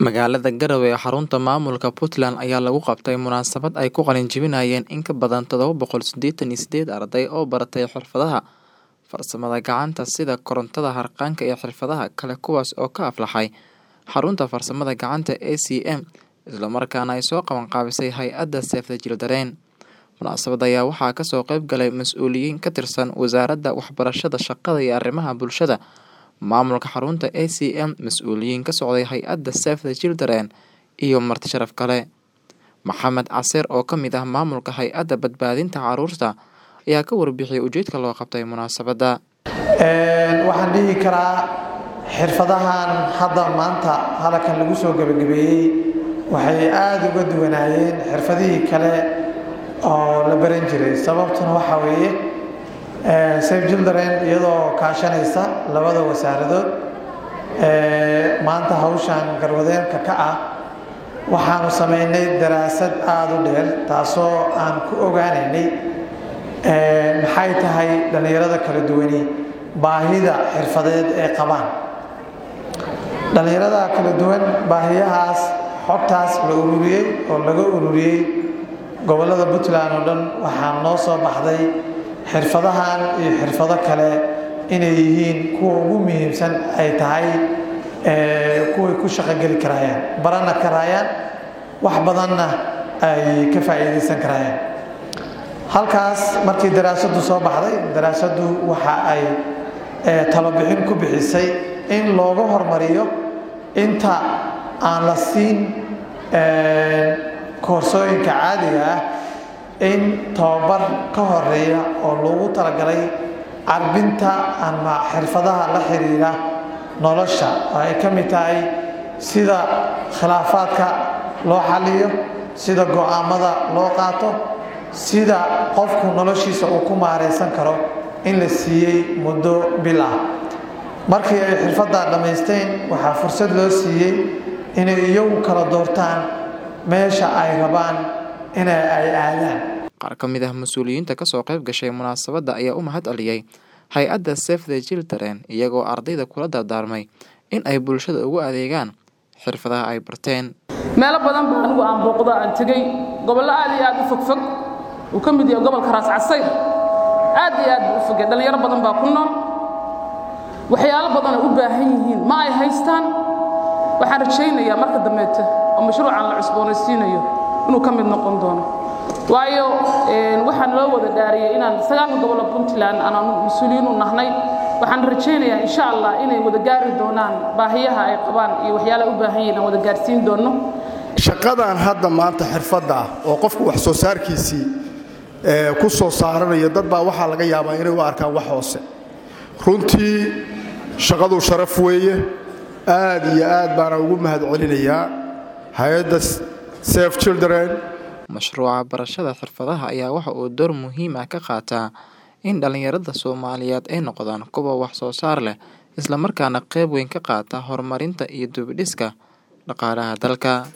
Magaalada Garowe ee xarunta maamulka Puntland ayaa lagu qabtay munaasabad ay ku qalin jebinayeen in ka badan todoba boqol sideetan iyo sideed arday oo baratay xirfadaha farsamada gacanta sida korontada, harqaanka iyo xirfadaha kale kuwaas oo ka aflaxay xarunta farsamada gacanta ACM isla markaana ay soo qaban qaabisay hay'adda Save the Children. Munaasabadda ayaa waxaa kasoo qayb galay mas'uuliyiin ka tirsan Wasaaradda Waxbarashada, Shaqada iyo Arrimaha Bulshada, maamulka xarunta ACM, mas'uuliyiin ka socday hay'adda Save the Children iyo marti sharaf kale. Maxamed Casir oo ka mid ah maamulka hay'adda badbaadinta carruurta ayaa ka warbixiyay ujeedka loo qabtay munaasabadda. waxaan dhihi karaa xirfadahan hadda maanta halkan lagu soo gabagabeeyey waxay aada uga duwanaayeen xirfadihii kale oo la baran jiray sababtuna waxaa weeye Save Children iyadoo kaashanaysa labada wasaaradood maanta hawshan garwadeenka ka ah waxaanu sameynay daraasad aada u dheer taasoo aan ku ogaanaynay maxay tahay dhallinyarada kala duwani baahida xirfadeed ee qabaan dhallinyarada kala duwan baahiyahaas xogtaas la ururiyey oo laga ururiyey gobollada puntland oo dhan waxaa noo soo baxday xirfadahan iyo xirfado kale inay yihiin kuwa ugu muhiimsan ay tahay kuway ku shaqogeli karaayaan barana karaayaan wax badanna ay ka faa'iidaysan karaayaan halkaas markii daraasaddu soo baxday daraasaddu waxa ay talobixin ku bixisay in looga hormariyo inta aan la siin koorsooyinka caadiga ah in tababar ka horeeya oo loogu talagalay carbinta ama xirfadaha la xiriira nolosha oo ay ka mid tahay sida khilaafaadka loo xaliyo sida go-aamada loo qaato sida qofku noloshiisa uu ku maaraysan karo in la siiyey muddo bil ah markii ay xirfadda dhammaysteen waxaa fursad loo siiyey inay iyagu kala doortaan meesha ay rabaan ina ay aadaan qaar ka mid ah mas-uuliyiinta kasoo qayb gashay munaasabadda ayaa u mahad celiyey hay-adda Save the Children iyagoo ardayda kula dardaarmay in ay bulshada ugu adeegaan xirfadaha ay barteen meelo badan baa anigu aan booqdo aan tegey gobollo aad iyo aad u fogfog uu ka mid yahay gobolka raas casayr aad iyo aad buu u fogay dhallinyaro badan baa ku nool waxyaalo badan ay u baahan yihiin ma ay haystaan waxaan rajaynayaa marka dambeete oo mashruucan la cusboonaysiinayo inuu ka mid noqon doono waayo waxaan loo wada dhaariyey inaan sagaalka gobollo puntland aan mas-uuliyiin u nahnay waxaan rajaynayaa insha allah inay wada gaari doonaan baahiyaha ay qabaan iyo waxyaalaha u baahan yihiin aan wada gaarsiin doono shaqadan hadda maanta xirfadda ah oo qofku wax soo saarkiisii ku soo saaranayo dad baa waxaa laga yaabaa inay u arkaan wax hoose runtii shaqadu sharaf weeye aad iyo aad baana ugu mahad celinayaa hay-adda Save Children mashruuca barashada xirfadaha ayaa waxa uu door muhiim ah ka qaataa in dhallinyarada Soomaaliyeed ay noqdaan kuwa wax soo saar leh isla markaana qayb weyn ka qaata horumarinta iyo dib u dhiska dhaqaalaha dalka